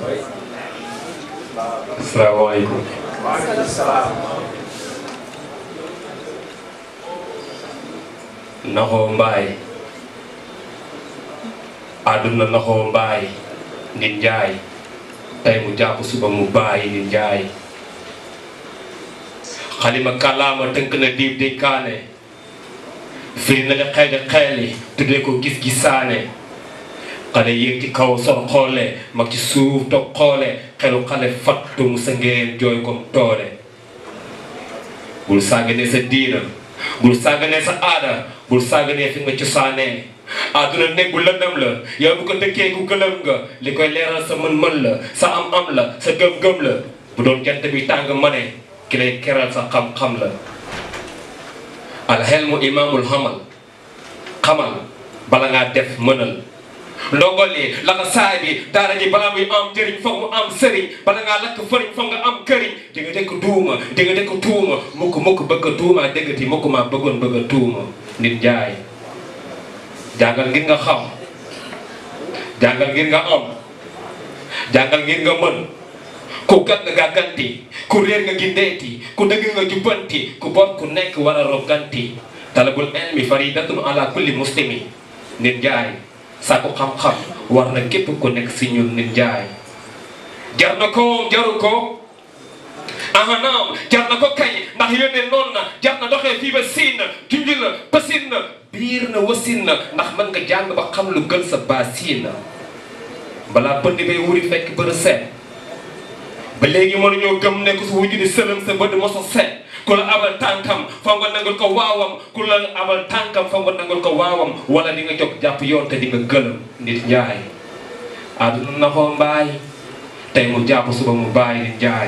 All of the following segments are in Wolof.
asalaamaaleykum naxoo mbaay àdduna naxoo mbaay nit njaay tey mu jàpp suba mu bàyyi nit njaay xalima kàllaama tënk na diib di kaane firi na li xeeli xeeli tuddee ko gis-gisaane xale yéeg ci kaw sol xoole mag ci suuf toog xoole xelu xale fattu mu sa ngeen jooy kom toole bul sàgganee sa diina bul sàgganee sa aada bul sàgganee fi nga cosaanee àdduna néeg bu lëndëm la yow bu ko dëkkee ku gëlëm nga li koy leeral sa mën-mën la sa am-am la sa gëm-gëm la bu doon jant bi tàng ma ne ki lay keral sa xam-xam la alxelmu imaamul xamal xamal bala ngaa def mënal ndongo li la nga saay bi daara ji balaa muy am njëriñ foog mu am sëriñ bala ngaa lakk fëriñ foog nga am këriñ di nga dëkk duuma di nga dëkk tuuma mukk mukk bëgg a tuuma déggati mukk maa bëggoon bëgg a tuuma nit jaay jàngal ngir nga xam jàngal ngir nga am jàngal ngir nga mën ku gàtt nga gàgganti ku réer nga gindeeti ku dëgg nga jubbanti ku bon ku nekk war a roganti talabul ilmi faridatun ala kulli muslimi nit jaay sàkku xam-xam war na képp ku nekk si ñun nit jaay jar na ko jaru ko aha naam jar na ko kay ndax yónnee noonu na jar na doxee fii ba siin na junj na pasin na biir na wasin na ndax mën nga jàng ba xam lu gën sa baasiin na balaa pënd bay wuri fekk bërë seet ba léegi mënuñoo gëm ne ku su wujju di sëlëm sa bët moso set ku la abal tànkam foog nga nangul ko waawam ku la abal tànkam foog nga nangul ko waawam wala di nga jóg jàpp yoon te di nga gëlëm nit njaay àdduna naxoo mbaay tey mu jàpp suba mu bàyyi nit njaay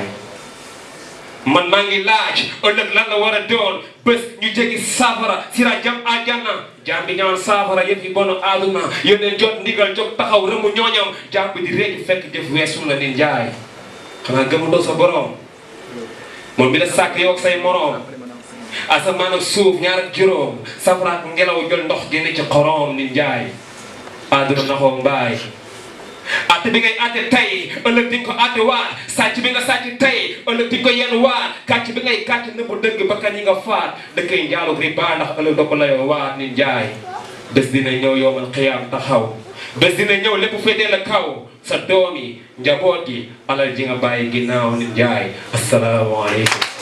man maa ngi laaj ëllëg lan la war a doon bés ñu jegi saafara sira jam àjjana jaam bi ñaan saafara yëf yi bono àdduna yónneen jot ndigal jóg taxaw rëmu ñooñam jaam bi di réegi fekk jëf weesu la nit njaay xanaa gëmuloo sa borom moom mi la sàkk yow ak say moroom asamaan ak suuf ñaar ak juróom safara ak ngelaw jël ndox génne ci xorom nit njaay àdduna naxoo mbaay atte bi ngay atte tey ëllëg di nga ko atte waat sàcc bi nga sàcc tey ëllëg di nga ko yenn waat kàcc bi ngay kàcc nëbbu dëgg bakkan yi nga faat dëkkay njaalu riba ndax ëllëg doo ko layoo waat nit njaay bés dina ñëw yowmal xiyaam taxaw bés dina ñëw lépp féetee la kaw sa doom yi njaboot yi alal ji nga bàyyi ginnaaw nit njaay asalaamaaleykum